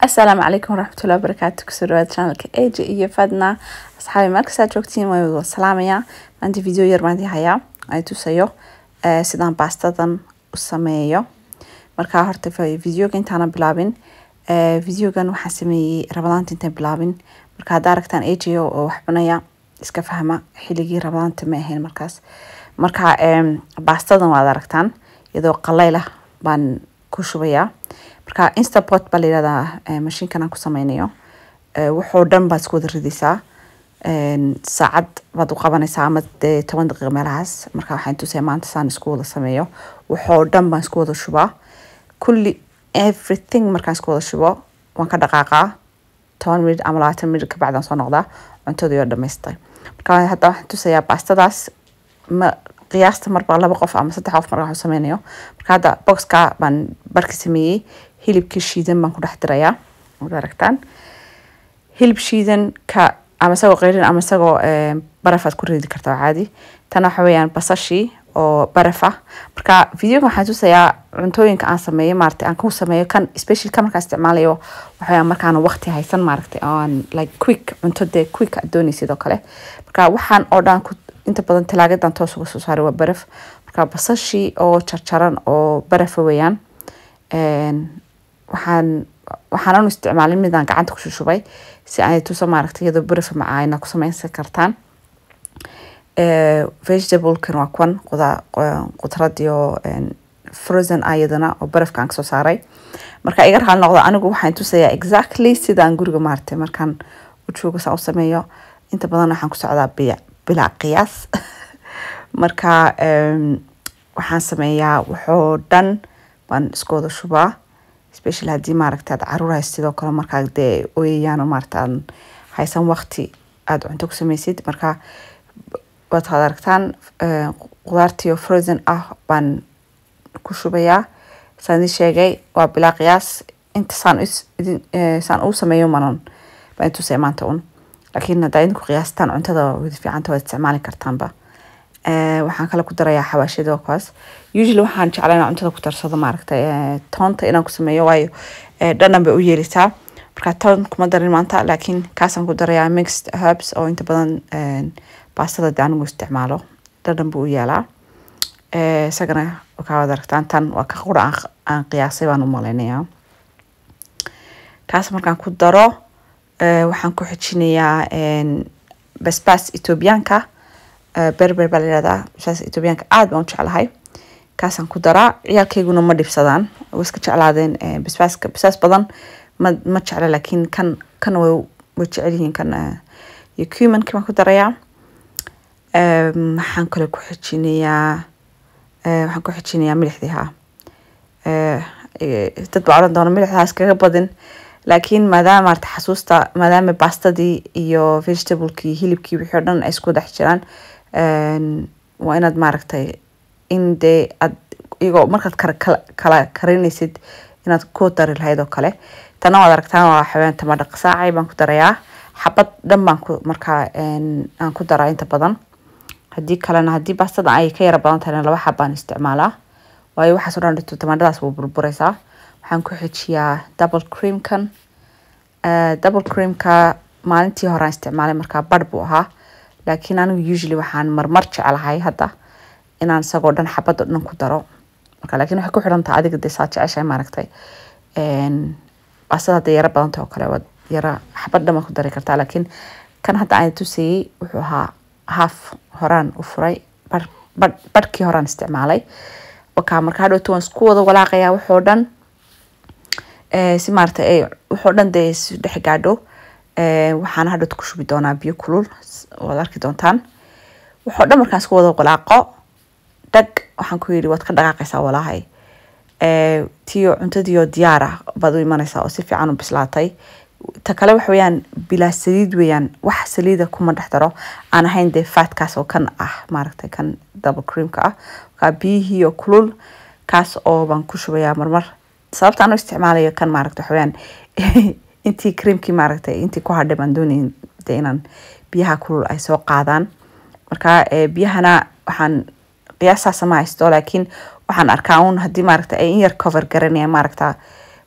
asalaamu calaykum waraxmatullahi wabarakaatu kusoo dhawaad channelka eja iyo fadna asxaabi markasaa joogtiin waa wada salaamaya maanta video yar baan idin hayaa ay tusayo eh, sidaan baastadan u sameeyo marka horta fa- videoga intaana bilaabin eh, videogan waxaan sameeyey rabadaanta intaan bilaabin marka haddaa aragtaan ejo oo wax cunaya iska fahma xilligii rabadaanta ma ahayn markaas marka em, baastadan waad aragtaan iyadoo qaleyl ah baan ku shubayaa marka instapot baa layihahdaa eh, mashiinkan aan ku sameynayo Eh, wuxuu dhan baad isku wada ridaysaa En, saacad baad u qabanaysaa ama dee toban daqiiqa meelahaas marka waxaan tusaya maanta saan isku wada sameeyo wuxuu dhan baan isku wada shubaa kulli everything markaan isku wada shubo waan ka dhaqaaqaa toban minit ama labaatan minit kabacdaan soo noqdaa cuntadii oo dhamaystay marka hadda waxaan tusayaa baastadaas ma qiyaasta marba laba qof ama saddex qof marka waxu sameynayo marka hadda boxka baan barki sameeyey hilibkii shiidan baan ku dhex dirayaa waad aragtaan hilib shiidan ka ama isagoo qeyrin ama isagoo eh, baraf aad ku ridi kartaa caadi tan waxa weeyaan basashii oo baraf ah marka videoga waxaan tusayaa cuntooyinka aan sameeyo maaragtay aan ku sameeyo kan special kan markaan isticmaalayo waxaweyaan markaan waqti haysan maaragtay oo aan like quick cunto dee quick aad doonaysid oo kale marka waxaan oo dhan ku inta badan talaagadan toos uga soo saaray waa baraf marka basashii oo jarjaran oo barafa weeyaan En, waxaan waxaanan u isticmaalin midaan gacanta ku shushubay si ay tuso maaragtay iyadoo barafa macaayna ku sameynsan kartaan Eh, vegetablekan waa kuwan quda- qu- qudrad iyo en, frozen ah iyadana oo barafkaan kasoo saaray marka iga raali noqdo anigu waxaan tusayaa exactly sidaan guriga maaragtay markaan u joogo saan u sameeyo inta badan waxaan ku socdaa bila bilaa qiyaas marka em, waxaan sameeyaa waxoo dhan baan isku wada shubaa special haddii maaragta aad caruur haysid sidoo kale markaa dee ooyayaan oo maaragta aan haysan waqti aad cunto ku sameysid marka waad had aragtaan eh, qudaartii oo frozen ah baan ku shubayaa saan idin sheegay waa bilaa qiyaas inta saan is- idin eh, saan uu sameeyo manan baan intusaya maanta un laakiin haddaa idinku qiyaastaan cuntada wada fiicanta waad isticmaali kartaanba Eh, waxaan kale ku darayaa xawaashida oo kaas usually waxaan jeclaa inaan cuntada ku darsado maaragtay eh, toonta inaan ku sameeyo waayo eh, dhadhan bay u yeelisaa marka toon kuma darin maanta laakiin kaasaan ku darayaa mixed herbs oo inta badan eh, baastada dee anigu isticmaalo dhadhan buu u yeelaa Eh, isagana kaa wada aragtaan tan waa ka qura aan, aan qiyaasay baan u malaynayaa kaas markaan ku daro eh, waxaan ku xijinayaa en, basbaas etoobiyaanka eh, berber baa layihahdaa basbaas etoobiyaanka aad baan u jeclahay kaasaan ku daraa ciyaalkayguna ma dhibsadaan way iska jeclaadeen eh, basbaaska basbaas badan ma ma jecla laakiin kan kan way way jecel yihiin kan eh, iyo cuminkii baan ku darayaa Em, waxaan kale ku xijinayaa eh, waxaan ku xijinayaa milixdii haa Eh, eh, dad baa odhan doona milixdaas kaga badin laakiin maadaama maarata xasuusta maadaama baastadii iyo vegetablekii hilibkii wixii oo dhan ay isku dhex jiraan en, waa inaad maaragtay in dee aad iyagoo markaad kala kala kala karinaysid inaad ku dari lahayd oo kale tana waad aragtaan waa xaween tamadha qasaacay baan ku darayaa xabad dhan baan ku markaa en, aan ku daraa inta badan haddii kalena haddii baastada ay ka yara badan tahayna laba xabaan isticmaalaa waayo waxaas oo dhan dhito tamadhadaas wuu burburaysaa waxaan ku xijiyaa double creamkan Eh, double creamka maalintii hore aan isticmaalay markaa badh buu ahaa laakiin anigu usually waxaan marmar jeclahay hadda inaan isagoo dhan xabad oo dhan ku daro marka laakiin waxay ku xidhan tahay adiga dee saa jeceshahay maaragtay En, baastada hadday yara badan tahay oo kale waad yara xabad dhan baad ku dari kartaa laakiin kan hadda aan tusayey wuxuu ahaa half horaan u furay bar badh badhkii horaan isticmaalay wakaa marka hadhowta waan isku wada walaaqayaa waxoo dhan Eh, si maaragtay ay wuxuu dhan dee isu dhex gaadho Eh, waxaan hadhowta ku shubi doonaa biyo kulul s- waad arki doontaan wuxuu dhan markaan isku wada walaaqo dhag waxaan ku yidhi waad ka dhaqaaqaysaa walaahay Eh, tiyo cuntadiioo diyaar ah baad u imanaysaa oo si fiican u bislaatay ta kale waxa weeyaan bilaa saliid weeyaan wax saliida kuma dhex daro aan ahayn dee faatkaas oo kan ah maaragtay kan double creamka ah kaa biyihii oo kulul kaas oo baan ku shubayaa marmar sababta aan u isticmaalayo kan maaragta waxa weeyaan intii creamkii maaragtay intii ku hadhay baan doonayn dee inaan biyaha kulul ay soo qaadaan marka eh, biyahana waxaan qiyaastaasa ma haysto laakiin waxaan arkaa un haddii maaragta ay in yar cover garanayaan maaragta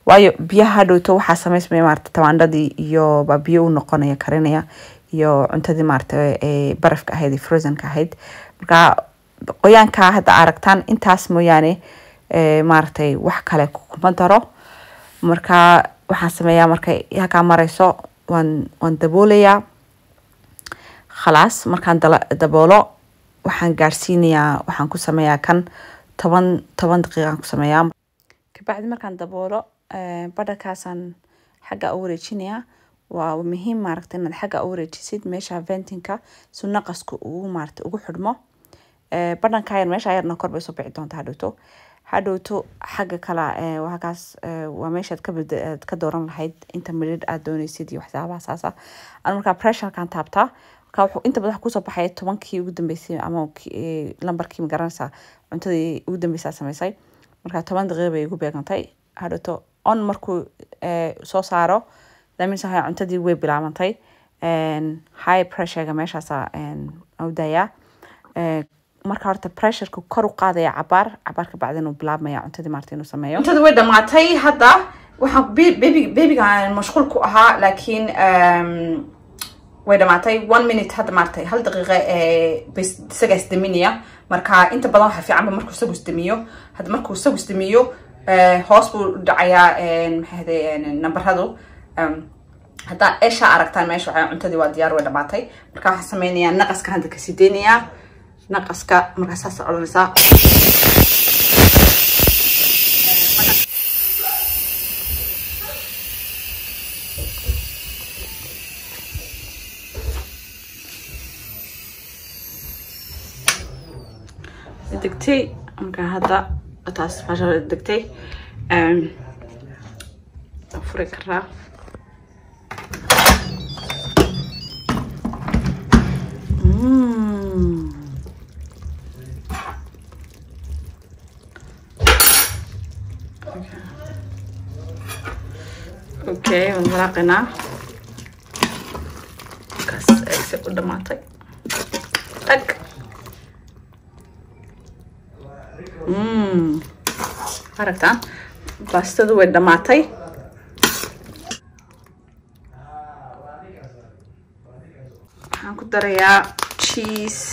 waayo biyaha hadhowto waxaa samaysmaya maarata tamaandhadii iyo baa biyo u noqonaya karinaya iyo cuntadii maarata ee barafka ahayd ee frozenka ahayd marka qoyaanka hadda aragtaan intaas mooyaane ee maaragtay wax kale kuma daro marka waxaan sameeyaa markay halkaa mareyso waan waan daboolayaa khalaas markaan dala- daboolo waxaan gaarsiinayaa waxaan ku sameeyaa kan toban toban daqiiqaan ku sameeyaa kabacdi markaan daboolo eh, badhakaasaan xagga u wareejinayaa waa muhiim maaragta inaad xagga u wareejisid meesha ventinka si naqasku ugu maaragta ugu xidhmo Eh, badhanka yar meesha yarna kor bay soo bici doonta hadhowto hadhowto xagga kala eh, waa halkaas eh, waa meeshaad ka bed- aad ka dooran lahayd inta midhidh aad dooneysid iyo waxyaabaha saasa an markaa pressurekan taabtaa marka wuxuu inta badan waxa kusoo baxaya tobankii ugu dambeysay ama ki- eh, lambarkii ma garanaysaa cuntadii ugu dambeysaa sameysay marka toban daqiiqa bay igu beegantay hadhowto on markuu eh, soo saaro damis waxa cuntadii way bilaabantay En, high pressurega meeshaasa u dayaa Eh, marka horta pressureka kor u qaadaya cabaar cabaar ka bacdin uu bilaabmaya cuntadii maarta inuu sameeyo cuntada way dhamaatay hadda waxaan baby babygaan mashquul ku ahaa laakiin um, way dhamaatay one minute hadda maartay hal daqiiqa ee bas isagaa isdaminaya marka inta badan waxaa fiicanba markuu isagu isdamiyo hadda markuu isagu isdamiyo eh, hoos buu dhacayaa maxay ahday nambaradu um, haddaa esha aragtaan meesha waxaa cuntadii waa diyaar way dhamaatay marka waxaan sameynayaa naqaskan hadda kasii deynayaa naqaska markaa saas odhanaysaa degtay marka hadda taas meesha degtay Em, waan furi karaa Mm. Okay, waan walaaqaynaa kaas ayse u dhamaatay tag Mm. aragtaan baastadu way dhamaatay waxaan ku darayaa cheese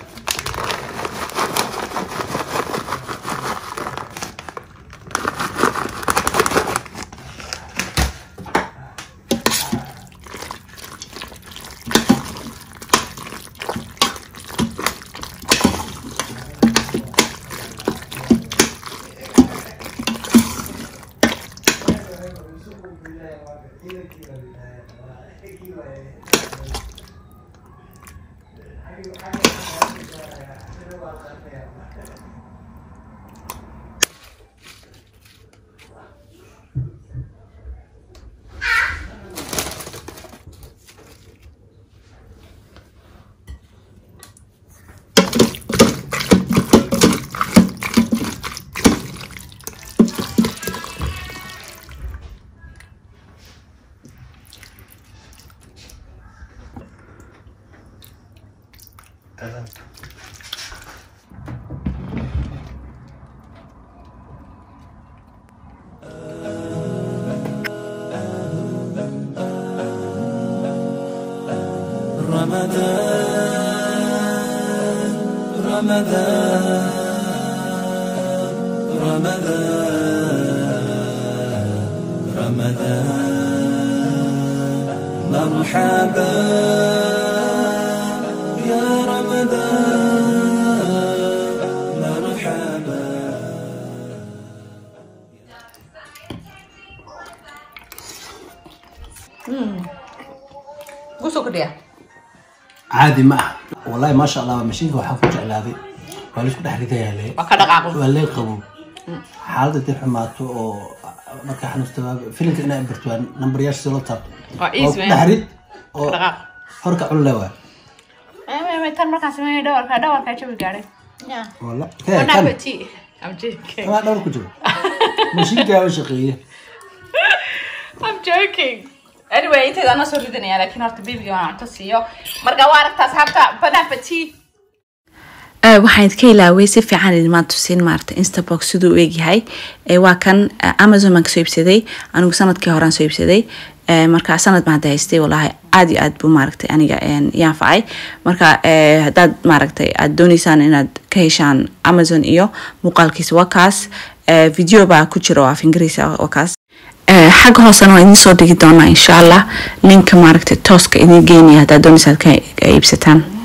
رمضان رمضان رمضان رمضان مرحبا يا رمضان مرحبا kusoo kordhiya caadi ma aha wallahi maasha allah mashiinka waxaa ku jeclaaday waa laisku dhex ridayaa le waa ka dhaqaaqo waa lee qabow xaaladda dib xumaato oo markaa xanuusta filimka inaa barto waa nambaryaasha soo la taabto Waa oo easy, ku man. dhex rid oo dhaqaaq horka cunle waa tan markaan sameeyay dhawarka dhawarka jabi gaadhay walla kee kan I'm joking. kanaa dhawr ku jiro mashiinkaaba shaqeeye I'm joking. Anyway, intayda anoo soo ridanaya laakiin horta babyga waan cunto siiyo. Marka waa aragtaa asxaabta bon appetit. Eh, waxaan idinka ilaaway si fiican idinmaan tusin maarata instabox siduu u egyahay Eh, waa kan eh, amazon baan kasoo iibsaday anigu sanadkii horaan soo iibsaday Eh, marka sanad baan hadda haystay walahi aad iyo aad buu maaragtay aniga een, ii anfacay marka eh, haddaad maaragtay aad dooneysaan inaad ka heshaan amazon iyo muuqaalkiisa waa kaas Eh, video baa ku jira oo af ingiriis ah waa kaas Eh, xagga hoosena waa idiin soo dhigi doonaa insha allah linka maaragtay tooska idiin geynaya haddaad dooneysaan ka ka iibsataan